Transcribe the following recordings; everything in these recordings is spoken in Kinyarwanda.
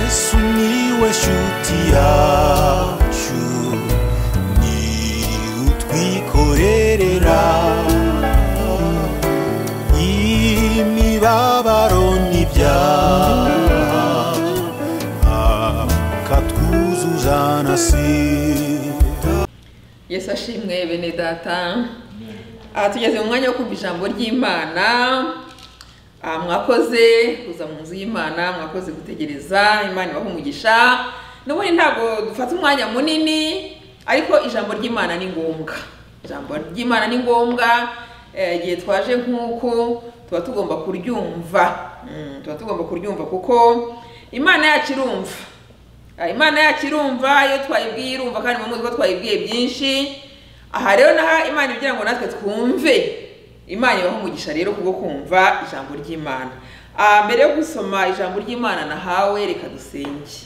Sumiłeś utiaciu Ni utwikorerera Imibabaro n'ibyaha Akatwuzuza na sida yesu ashimwe bene data aha tugeze mu mwanya wo kumva ijambo ry'imana Ah, mwakoze kuza mu nzu y'imana mwakoze gutegereza imana ibaha umugisha n'ubundi ntabwo dufata umwanya munini ariko ijambo ry'imana ni ngombwa ijambo ry'imana ni ngombwa eh, igihe twaje nk'uku tuba tugomba kuryumva Mm, tuba tugomba kuryumva kuko imana yacu irumva Ah, imana yacu irumva iyo twayibwiye irumva kandi mu ko twayibwiye byinshi aha rero naha imana igira ngo natwe twumve imana ibaho umugisha rero kubwo kumva ijambo ry'imana Ah, mbere yo gusoma ijambo ry'imana nahawe reka dusenge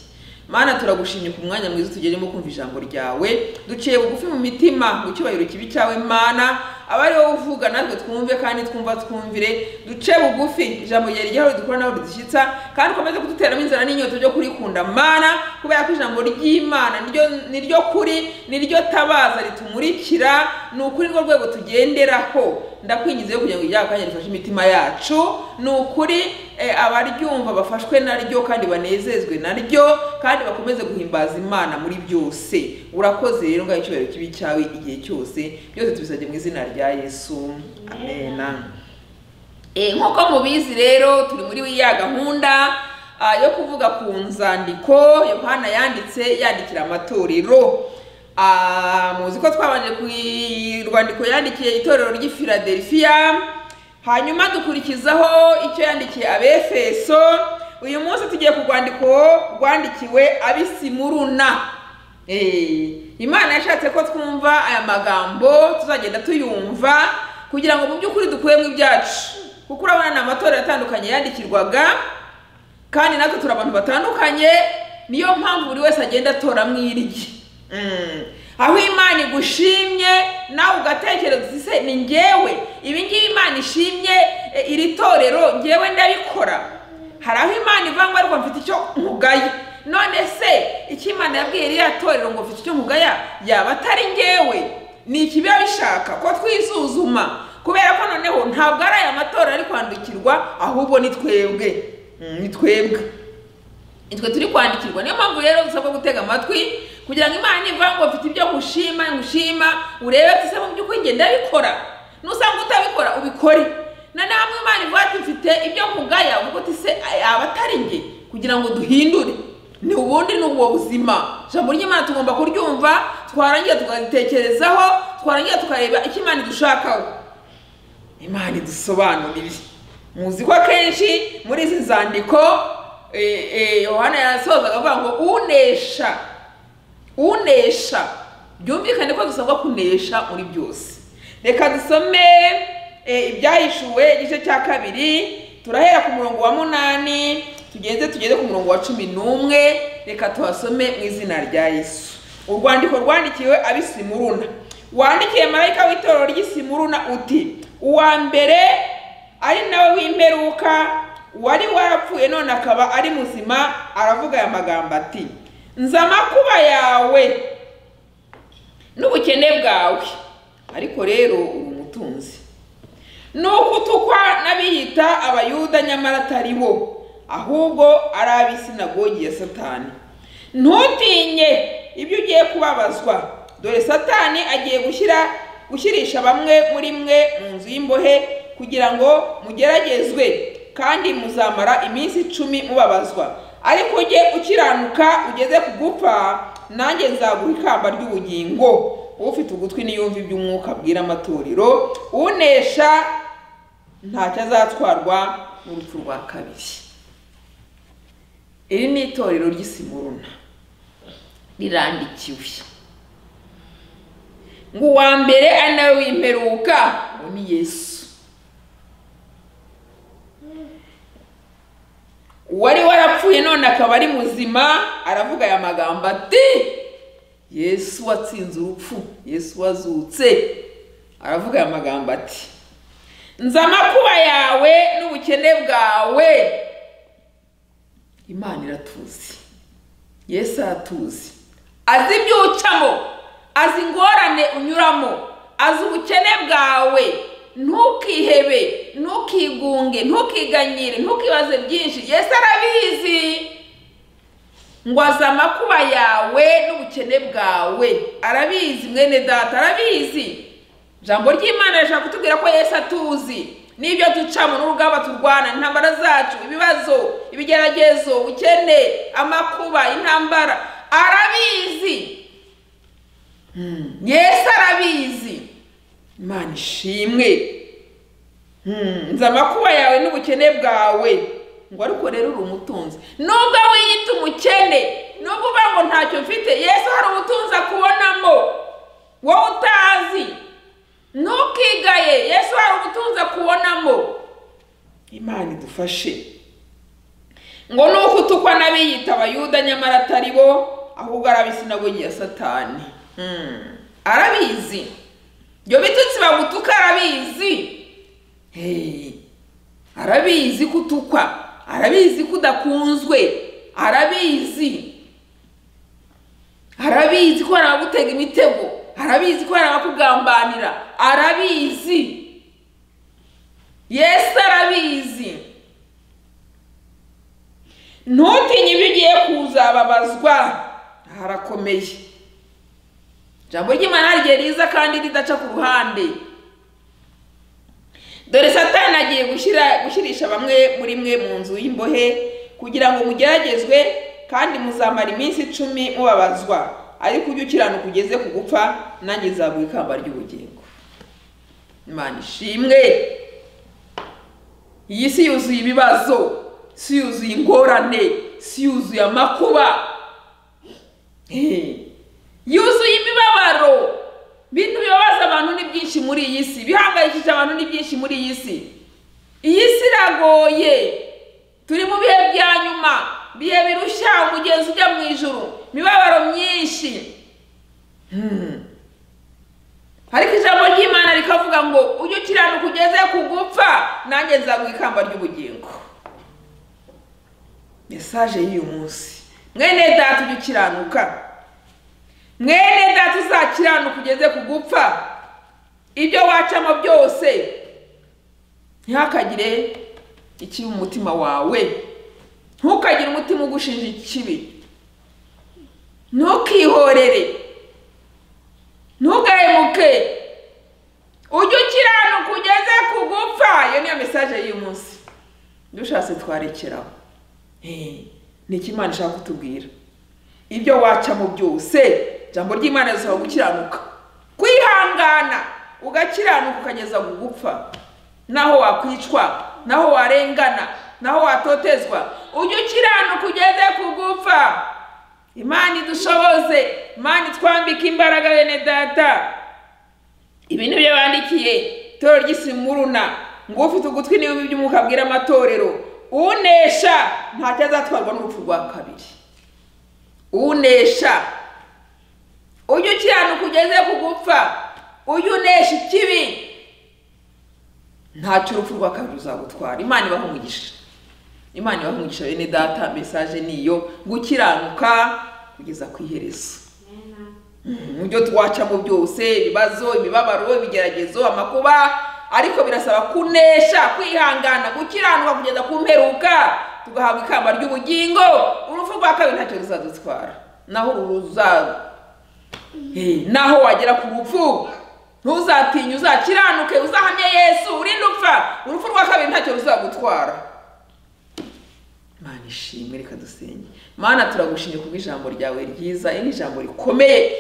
mana turagushimye ku mwanya mwiza tugeremo kumva ijambo ryawe duciye bugufi mu mitima mu cyubahiro kibi cyawe mana aba ari wowe uvuga natwe twumve kandi twumva twumvire duce bugufi ijambo ryawe ryawe dukora nawe ridushyitsa kandi ukomeze kuduteramo inzara n'inyota byo kurikunda mana kubera ko ijambo ry'imana niryo niryo kuri niryo tabaza ritumurikira ni ukuri nirwo rwego tugenderaho ndakwingize kugira ngo ibyaha kandi rifashe imitima yacu ni ukuri eh, abaryumva bafashwe naryo kandi banezezwe naryo kandi bakomeze guhimbaza imana muri byose urakoze rero ngaho icyubahiro kibi cyawe igihe cyose byose tubisabye mu izina rya yesu amena Eh, nk'uko mubizi rero turi muri ya gahunda ah, yo kuvuga ku nzandiko yohana yanditse yandikira amatorero Ah, muzi ko twabanje ku rwandiko yandikiye itorero ry'i filadelfiya hanyuma dukurikizaho icyo yandikiye abefeso uyu munsi tugiye ku rwandiko rwandikiwe abisimuruna Eh, imana yashatse ko twumva aya magambo tuzagenda tuyumva kugira ngo mu by'ukuri dukuyemo ibyacu kuko urabona ni amatorero atandukanye yandikirwaga kandi natwe turi abantu batandukanye niyo mpamvu buri wese agenda atoramo irye Mm. aho imana igushimye nawe ugatekereza uti se ni ngewe ibi ngibi imana ishimye eh, iri torero ngewe ndabikora hari aho imana ivuga ngo ariko mfite icyo nkugaya none se icyo imana yabwiye ririya torero ngo mfite icyo nkugaya yaba atari ngewe ni ikibiba bishaka ko twisuzuma kubera ko noneho ntabwo ari aya matorero ari kwandikirwa ahubwo ni twebwe Mm, ni twebwe nitwe turi kwandikirwa niyo mpamvu rero dusabwa gutega amatwi kugira ngo imana nivuga ngo mfite ibyo ngushima ngushima urebe ko mu by'ukuri njye ndabikora nusanga utabikora ubikore na namwe imana ivuga ati mfite ibyo nkugaya uvuga uti se yaba atari njye kugira ngo duhindure ni ubundi ni ubwo buzima ijambo ry'imana tugomba kuryumva twarangira tukaritekerezaho twarangira tukareba icyo imana idushakaho imana idusobanurire muzi ko akenshi muri izi nzandiko eh, eh, yohana yasozaga avuga ngo unesha unesha byumvikane ko dusabwa kunesha muri byose reka dusome eh, ibyahishuwe igice cya kabiri turahera ku murongo wa munani tugeze tugeze ku murongo wa cumi n'umwe reka tuhasome mu izina rya yesu urwandiko rwandikiwe abisimuruna wandikiye marayika w'itorero ry'isimuruna uti uwa mbere ari nawe w'imperuka wari warapfuye none akaba ari muzima aravuga aya magambo ati nzi amakuba yawe n'ubukene bwawe ariko rero uri umutunzi ni ukutukwa n'abiyita abayuda nyamara atari bo ahubwo ari ab'isinagogi ya satani ntutinye ibyo ugiye kubabazwa dore satani agiye gushyira gushyirisha bamwe muri mwe mu nzu y'imbohe kugira ngo mugeragezwe kandi muzamara iminsi icumi mubabazwa ariko ujye ukiranuka ugeze ku gupfa nanjye nzaguha ikamba ry'ubugingo ufite ugutwi niyumva iby'umwuka abwira amatorero unesha ntacyo azatwarwa n'urupfu rwa kabiri iri ni itorero ry'isimuruna rirandikiwe ngo uwa mbere ari nawe w'imperuka ngo ni yesu uwari warapfuye none akaba ari muzima aravuga aya magambo ati yesu watsinze urupfu yesu wazutse aravuga aya magambo ati nzi amakuba yawe n'ubukene bwawe imana iratuzi yesu aratuzi azi ibyo ucamo azi ingorane unyuramo azi ubukene bwawe ntukihebe ntukigunge ntukiganyire ntukibaze byinshi yesu arabizi ngo azi amakuba yawe n'ubukene bwawe arabizi mwene data arabizi ijambo ry'imana rishobora kutubwira ko yesu atuzi n'ibyo ducamo n'urugamba turwana intambara zacu ibibazo ibigeragezo ubukene amakuba intambara arabizi Hmm, yesu arabizi imana ishimwe Hmm, nzi amakuba yawe n'ubukene bwawe ngo ariko rero uri umutunzi nubwo wiyita umukene nubwo uvuga ngo ntacyo mfite yesu hari ubutunzi akubonamo wowe utazi ntukigaye yesu hari ubutunzi akubonamo imana idufashe ngo nuko utukwa n'abiyita abayuda nyamara atari bo ahubwo arabisinagogi ya satani Hmm, arabizi ibyo bitutsi bagutuka arabizi Hey, arabizi ko utukwa arabizi ko udakunzwe arabizi arabizi ko hari abagutega imitego arabizi ko hari abakugambanira arabizi yesu arabizi ntutinye ibyo ugiye kuzababazwa harakomeye ijambo ry'imana hari igihe riza kandi ridaca ku ruhande dore satani agiye gushyira gushyirisha bamwe muri mwe mu nzu y'imbohe kugira ngo mugeragezwe kandi muzamara iminsi icumi mubabazwa ariko ujye ukiranuka ugeze ku gupfa nanjye nzaguha ikamba ry'ubugingo imana ishimwe iyi si yuzuye ibibazo si yuzuye ingorane si yuzuye amakuba Eh, yuzuye imibabaro bintu bibabaza abantu ni byinshi muri iyi si bihangayikishije abantu ni byinshi muri iyi si iyi si iragoye turi mu bihe bya nyuma bihe birushya umugenzi ujya mu ijuru imibabaro myinshi Hmm. ariko ijambo ry'imana rikavuga ngo ujye ukiranuka ugeze ku gupfa nanjye nzaguha ikamba ry'ubugingo mesaje y'uyu munsi mwene data ujye ukiranuka mwene data uzakiranuka ugeze ku gupfa ibyo wacamo byose ntihakagire ikibi mu mutima wawe ntukagire umutima ugushinja ikibi ntukihorere ntugahemuke ujye ukiranuka ugeze ku gupfa iyo niyo mesaje y'uyu munsi dushatse twarekeraho Eh, ni iki imana ishaka kutubwira ibyo wacamo byose ijambo ry'imana risaba gukiranuka kwihangana ugakiranuka ukageza ku gupfa naho wakwicwa naho warengana naho watotezwa ujye ukiranuka ugeze ku gupfa imana idushoboze imana itwambike imbaraga bene data ibintu byo bandikiye itorero ry'isimuruna ngo ufite ugutwi n'ibihumbi by'umwuka abwira amatorero unesha ntacyo azatwarwa n'urupfu rwa kabiri unesha ujye ukiranuka ugeze ku gupfa ujye unesha ikibi ntacyo urupfu rwa kabiri ruzagutwara imana ibaha umugisha imana ibaha umugisha bene data mesaje niyo gukiranuka kugeza ku iherezo mu byo twacamo byose ibibazo imibabaro ibigeragezo amakuba ariko birasaba kunesha kwihangana gukiranuka kugeza ku mperuka tugahabwa ikamba ry'ubugingo urupfu rwa kabiri ntacyo ruzadutwara naho uru ruza Hey, naho wagera ku rupfu ntuzatinye uzakiranuke uzahamye yesu urinde upfa urupfu rwa kabiri ntacyo ruzagutwara mana ishimwe reka dusenge mana turagushimye kubwo ijambo ryawe ryiza iri ni ijambo rikomeye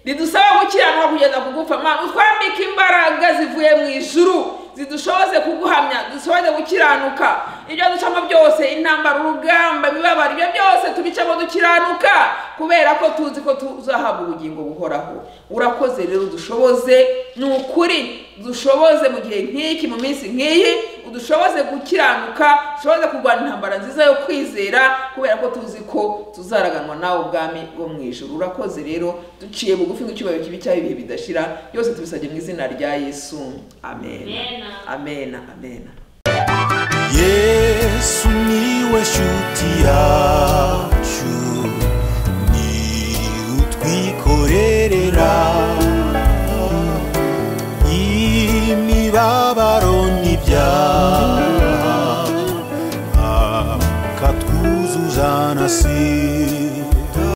ridusaba gukiranuka kugeza ku gupfa mana utwambike imbaraga zivuye mu ijuru zidushoboze kuguhamya dushoboze gukiranuka ibyo ducamo byose intambara urugamba imibabaro ibyo byose tubicamo dukiranuka kubera ko tuzi ko tuzahabwa ubugingo buhoraho urakoze rero dushoboze ni ukuri dushoboze mu gihe nk'iki mu minsi nk'iyi udushoboze gukiranuka dushoboze kurwanya intambara nziza yo kwizera kubera ko tuzi ko tuzaraganwa nawe ubwami bwo mu ijoro urakoze rero duciye bugufi nk'icyubahiro kibi cy'aho ibihe bidashira byose tubisabye mu izina rya yesu amen amen amen yesu niwe shuti yacu twikorerera imibabaro n'ibyaha akatwuzuza na si